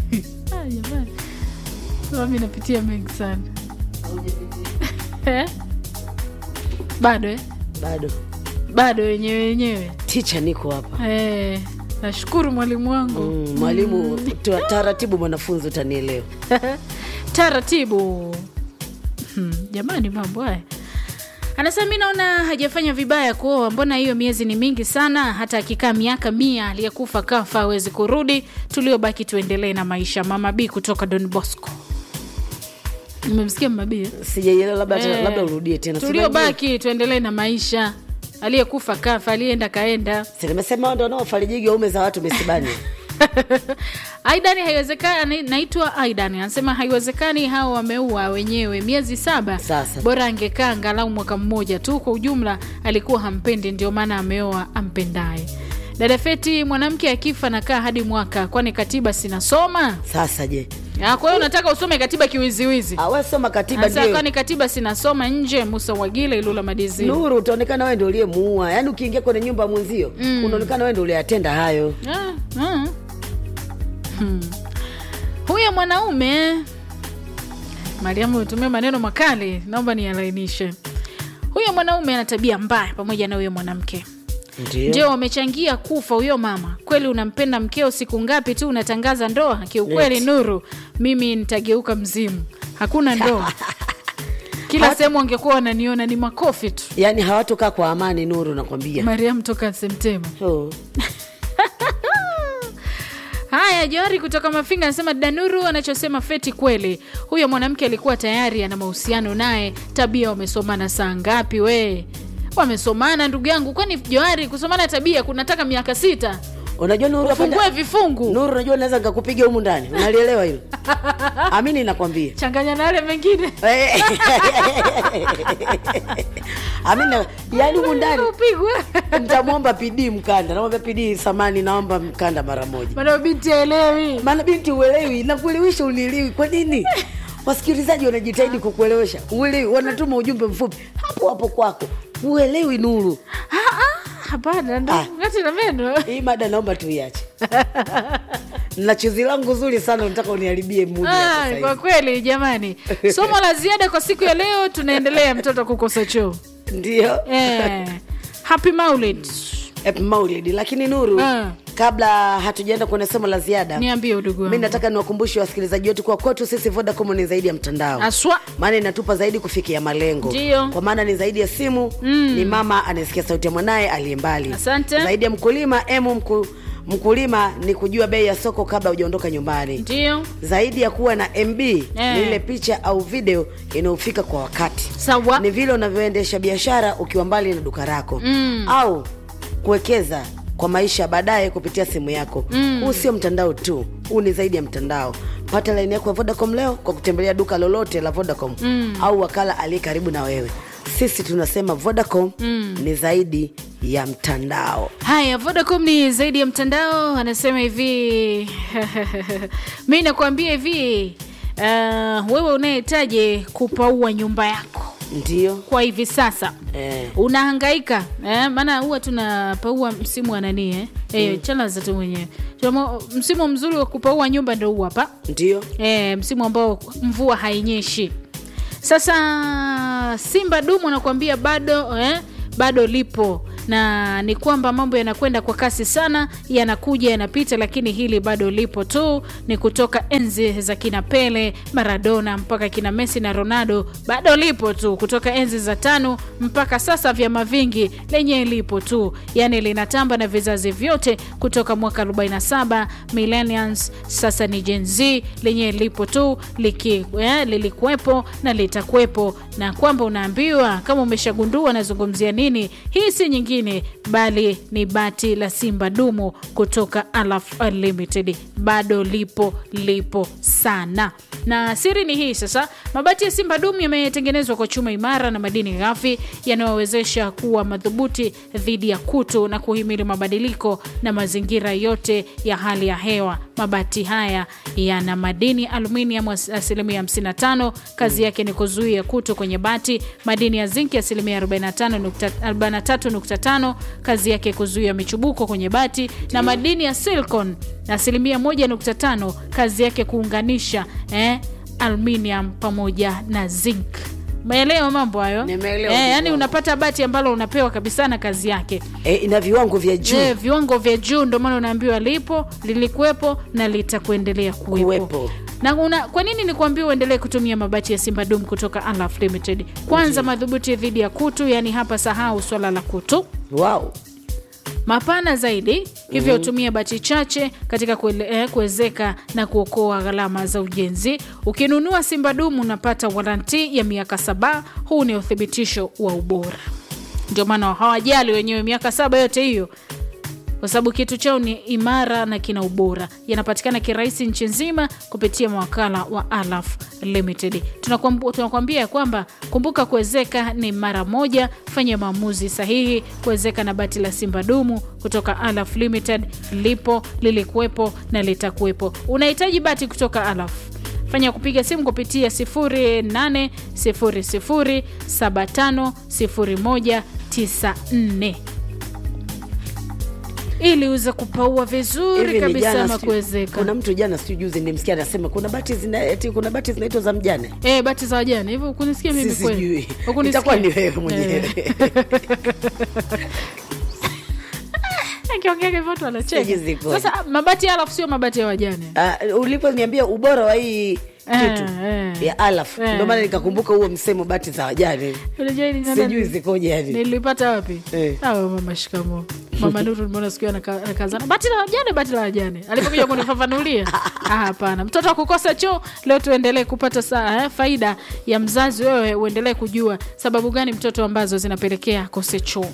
Ah, jamani mami napitia mengi sana Eh? bado eh? bado bado wenyewe wenyewe ticha niko hapa eh, nashukuru mwalimu wangu Mm, mwalimu tu- taratibu mwanafunzi utanielewa taratibu hmm, jamani mambo haya anasema mi naona hajafanya vibaya kuoa mbona hiyo miezi ni mingi sana hata akikaa miaka mia aliyekufa kafa awezi kurudi tuliobaki tuendelee na maisha mama b kutoka don bosco nimemsikia mama b eh? sijaielewa labda Eh, labda urudie tena Si unajua- tuliobaki tuendelee na maisha aliyekufa kafa aliyeenda kaenda Si nimesema ndo wanaofarijigi waume za watu misibani aidan haiwezekani naitwa aidan anasema haiwezekani hao wameua wenyewe miezi saba Sasa. bora angekaa angalau mwaka mmoja tu kwa ujumla alikuwa hampendi ndio maana ameoa ampendaye dada feti mwanamke akifa nakaa hadi mwaka kwani katiba sinasoma sasa je Ah, kwa hiyo unataka usome katiba kiwiziwizi awe soma katiba Anasema ndio kwani katiba sinasoma nje musa wagile ilula madizini nuru utaonekana wewe ndio uliyemuua yaani ukiingia kwenye nyumba ya mwenzio unaonekana wewe ndio uliyatenda hayo Ah, ah. Hmm. huyo mwanaume mariamu umetumia maneno makali naomba nialainishe huyo mwanaume ana tabia mbaya pamoja na huyo mwanamke ndio ndio wamechangia kufa huyo mama kweli unampenda mkeo siku ngapi tu unatangaza ndoa kiukweli Eti. nuru mimi nitageuka mzimu hakuna ndoa kila sehemu wangekuwa wananiona ni makofi tu yaani hawatokaa kwa amani nuru nakwambia mariam toka semtema oh. haya johari kutoka mafinga anasema danuru anachosema feti kweli huyo mwanamke alikuwa tayari ana mahusiano naye tabia wamesomana saa ngapi we wamesomana ndugu yangu kwani johari kusomana tabia kunataka miaka sita unajua nuru hapa fungue vifungu nuru unajua naweza nikakupiga humu ndani unalielewa hilo amini nakwambia changanya na yale mengine Eh. amina yaani humu ndani upigwe nitamwomba pidii mkanda namwambia pidii samani naomba mkanda mara moja maana binti aelewi maana binti uelewi nakuelewesha unielewi kwa nini wasikilizaji wanajitahidi kukuelewesha uelewi wanatuma ujumbe mfupi hapo hapo kwako uelewi nuru Ah, ah, hapana ndo Ah. ngati na meno hii mada naomba tuiache na chuzi langu zuri sana nataka uniharibie mudi ya Ah, sasa hivi. kwa kweli jamani somo la ziada kwa siku ya leo tunaendelea mtoto kukosa choo ndio eh, happy maulid Happy Maulid lakini nuru Ah. kabla hatujaenda kwenye somo la ziada niambie udugu mi wangu nataka niwakumbushe wasikilizaji wetu kwa kwetu sisi vodacom ni zaidi ya mtandao aswa maana inatupa zaidi kufikia malengo Ndio. kwa maana ni zaidi ya simu mm. ni mama anayesikia sauti ya mwanaye aliye mbali Asante. zaidi ya mkulima emu mku, mkulima ni kujua bei ya soko kabla hujaondoka nyumbani ndio zaidi ya kuwa na mb ni ile picha au video inayofika kwa wakati sawa ni vile unavyoendesha biashara ukiwa mbali na duka lako mm. au kuwekeza kwa maisha ya baadaye kupitia simu yako mm. huu sio mtandao tu huu ni zaidi ya mtandao pata laini yako ya vodacom leo kwa kutembelea duka lolote la vodacom mm. au wakala aliye karibu na wewe sisi tunasema vodacom mm. ni zaidi ya mtandao haya vodacom ni zaidi ya mtandao anasema hivi mi nakuambia hivi uh, wewe unayehitaji kupaua nyumba yako ndio kwa hivi sasa eh. unahangaika eh, maana huwa tunapaua msimu wa nani eh? Eh, chalaza tu mwenyewe Tunamo- msimu mzuri wa kupaua nyumba ndo huu hapa ndio e, msimu ambao mvua hainyeshi sasa simba dumu anakuambia bado eh, bado lipo na ni kwamba mambo yanakwenda kwa kasi sana yanakuja yanapita lakini hili bado lipo tu ni kutoka enzi za kina pele maradona mpaka kina messi na ronaldo bado lipo tu kutoka enzi za tano mpaka sasa vyama vingi lenye lipo tu yani linatamba na vizazi vyote kutoka mwaka 47 millennials sasa ni Gen Z lenye lipo tu liki, eh, lilikuwepo na litakuwepo na kwamba unaambiwa kama umeshagundua nazungumzia nini hii si nyingine bali ni bati la simba dumu kutoka Alaf Unlimited bado lipo lipo sana na siri ni hii sasa mabati ya simba dumu yametengenezwa kwa chuma imara na madini ghafi yanayowezesha kuwa madhubuti dhidi ya kutu na kuhimili mabadiliko na mazingira yote ya hali ya hewa mabati haya yana madini aluminium as- asilimia 55 kazi yake ni kuzuia kutu kwenye bati madini ya zinki asilimia 45 nukta- 43.5 2.5 kazi yake kuzuia michubuko kwenye bati na madini ya silicon asilimia 1.5 kazi yake kuunganisha eh, aluminium pamoja na zinc maelewa mambo hayo Nimeelewa, eh, yani ndugu unapata bati ambalo unapewa kabisa na kazi yake e, ina viwango vya juu Je, viwango vya juu ndio maana unaambiwa lipo lilikuwepo na litakuendelea kuwepo Kuwepo. na una, kwa nini nikuambia uendelee kutumia mabati ya Simba Dum kutoka Alaf Limited? Kwanza madhubuti dhidi ya kutu, yani hapa sahau swala la kutu wow. mapana zaidi hivyo hutumia bati chache katika kuele- eh, kuwezeka na kuokoa gharama za ujenzi. Ukinunua Simba Dumu unapata waranti ya miaka saba. Huu ni uthibitisho wa ubora, ndio maana hawajali wenyewe miaka saba yote hiyo kwa sababu kitu chao ni imara na kina ubora. Yanapatikana kirahisi nchi nzima kupitia mawakala wa Alaf Limited. Tunakwambu- Tunakwambia ya kwamba kumbuka, kuwezeka ni mara moja. Fanya maamuzi sahihi kuwezeka na bati la Simba Dumu kutoka Alaf Limited. Lipo, lilikuwepo na litakuwepo. Unahitaji bati kutoka Alaf fanya kupiga simu kupitia 0800750194 ili uweze kupaua vizuri Hivi ni kabisa jana ama sijui- kuwezeka. kuna mtu jana sijui juzi nimsikia anasema kuna bati zina eti kuna bati zinaitwa za mjane Eh, bati za wajane hivyo ukunisikia mimi Si kweli? sijui Ukunisikia? itakuwa ni wewe mwenyewe Akiongea hivyo watu wanacheka. Sijui zikoje. Sasa mabati ya alafu sio mabati ya wajane. uh, uliponiambia ubora wa hii kitu eh. ya alaf Eh. ndio maana nikakumbuka huo msemo bati za wajane Unajua hili nani- sijui zikoje yani nilipata wapi Eh. Awe mama shikamo mama nuru nimeona siku hiyo anaka- anakazana bati la wajane bati la wajane alipokuja kunifafanulia ah, hapana mtoto akukosa choo leo tuendelee kupata saa eh, faida ya mzazi wewe uendelee kujua sababu gani mtoto ambazo zinapelekea akose choo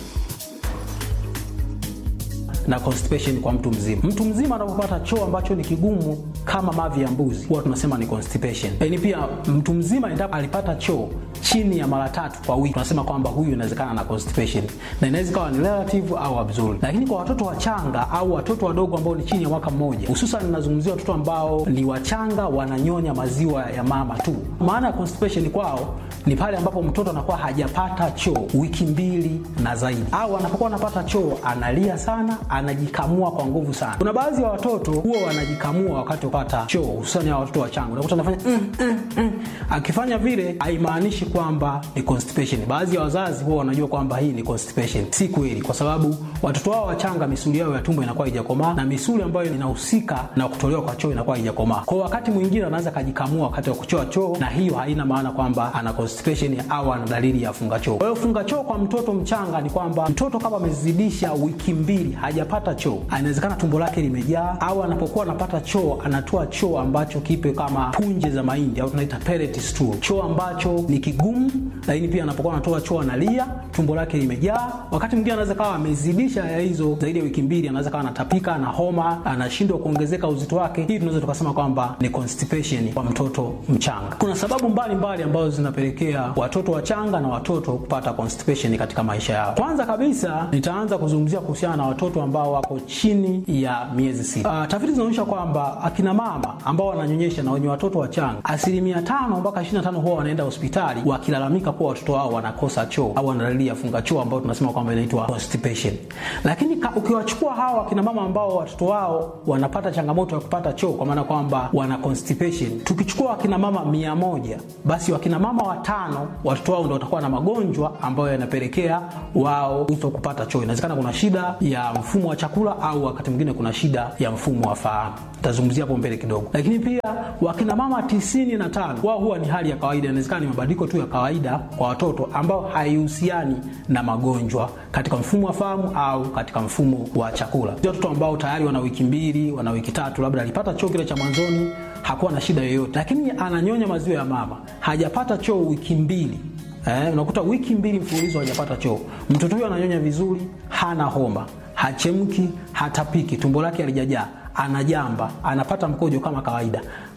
na constipation kwa mtu mzima. Mtu mzima anapopata choo ambacho ni kigumu kama mavi ya mbuzi, huwa tunasema ni constipation. Lakini pia mtu mzima endapo alipata choo chini ya mara tatu kwa wiki, tunasema kwamba huyu inawezekana na constipation, na inaweza ikawa ni relative au absolute. Lakini kwa watoto wachanga au watoto wadogo ambao ni chini ya mwaka mmoja, hususan ninazungumzia watoto ambao ni wachanga, wananyonya maziwa ya mama tu. Maana ya constipation kwao ni pale ambapo mtoto anakuwa hajapata choo wiki mbili na zaidi, au anapokuwa anapata choo analia sana, anajikamua kwa nguvu sana. Kuna baadhi ya watoto huwa wanajikamua wakati wa kupata choo, hususani ya watoto wachanga, unakuta anafanya mm, mm, mm. Akifanya vile haimaanishi kwamba ni constipation. Baadhi ya wazazi huwa wanajua kwamba hii ni constipation. Si kweli, kwa sababu watoto wao wachanga misuli yao ya tumbo inakuwa haijakomaa na misuli ambayo inahusika na kutolewa kwa choo inakuwa haijakomaa. Kwa wakati mwingine anaweza kajikamua wakati wa kuchoa choo, na hiyo haina maana kwamba ana constipation au ana dalili ya funga choo. Kwa hiyo funga choo kwa mtoto mchanga ni kwamba mtoto kama amezidisha wiki mbili hajapata choo, inawezekana tumbo lake limejaa, au anapokuwa anapata choo anatoa choo ambacho kipe kama punje za mahindi au tunaita pellet stool, choo ambacho ni kigumu, lakini pia anapokuwa anatoa choo analia, tumbo lake limejaa. Wakati mwingine anaweza kawa amezidisha ya hizo zaidi ya wiki mbili, anaweza kawa anatapika na homa, anashindwa kuongezeka uzito wake. Hii tunaweza tukasema kwamba ni constipation kwa mtoto mchanga. Kuna sababu mbalimbali mbali ambazo zinapelekea watoto wachanga na watoto kupata constipation katika maisha yao. Kwanza kabisa nitaanza kuzungumzia kuhusiana na watoto ambao wako chini ya miezi sita. Uh, tafiti zinaonyesha kwamba akina mama ambao wananyonyesha na wenye watoto wachanga asilimia tano mpaka 25 huwa wanaenda hospitali wakilalamika kuwa watoto wao wanakosa choo au wana dalili ya funga choo ambayo tunasema kwamba inaitwa constipation. Lakini ka, ukiwachukua hawa akina mama ambao watoto wao wanapata changamoto ya kupata choo kwa maana kwamba wana constipation, tukichukua akina mama mia moja basi wakina mama watano watoto wao ndio watakuwa na magonjwa ambayo yanapelekea wao kuto kupata choo. Inawezekana kuna shida ya mfumo wa chakula au wakati mwingine kuna shida ya mfumo wa fahamu. Tazungumzia hapo mbele kidogo. Lakini pia wakina mama tisini na tano wao huwa ni hali ya kawaida, inawezekana ni mabadiliko tu ya kawaida kwa watoto ambao haihusiani na magonjwa katika mfumo wa fahamu au katika mfumo wa chakula. Watoto ambao tayari wana wiki mbili, wana wiki tatu, labda alipata choo kile cha mwanzoni hakuwa na shida yoyote, lakini ananyonya maziwa ya mama, hajapata choo wiki mbili Eh, unakuta wiki mbili mfululizo hajapata choo. Mtoto huyo ananyonya vizuri, hana homa, hachemki, hatapiki, tumbo lake halijajaa, anajamba, anapata mkojo kama kawaida,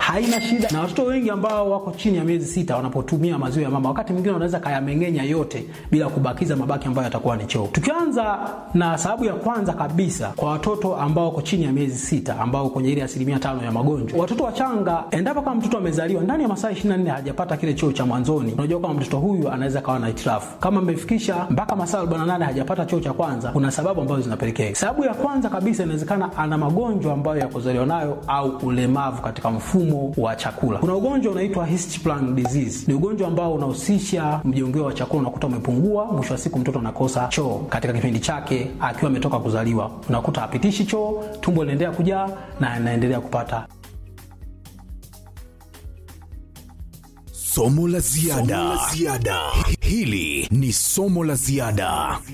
haina shida, na watoto wengi ambao wako chini ya miezi sita wanapotumia maziwa ya mama, wakati mwingine wanaweza kayameng'enya yote bila kubakiza mabaki ambayo yatakuwa ni choo. Tukianza na sababu ya kwanza kabisa, kwa watoto ambao wako chini ya miezi sita, ambao kwenye ile asilimia tano ya magonjwa, watoto wachanga, endapo kama mtoto amezaliwa ndani ya masaa 24 hajapata kile choo cha mwanzoni, unajua kama mtoto huyu anaweza kawa na hitilafu. Kama amefikisha mpaka masaa 48 hajapata choo cha kwanza, kuna sababu ambazo zinapelekea. Sababu ya kwanza kabisa, inawezekana ana magonjwa ambayo ya kuzaliwa nayo au ulemavu katika mfumo wa chakula. Kuna ugonjwa unaitwa Hirschsprung disease, ni ugonjwa ambao unahusisha mjongeo wa chakula, unakuta umepungua, mwisho wa siku mtoto anakosa choo katika kipindi chake akiwa ametoka kuzaliwa, unakuta hapitishi choo, tumbo linaendelea kujaa na anaendelea kupata Somo la ziada. Hili ni somo la ziada.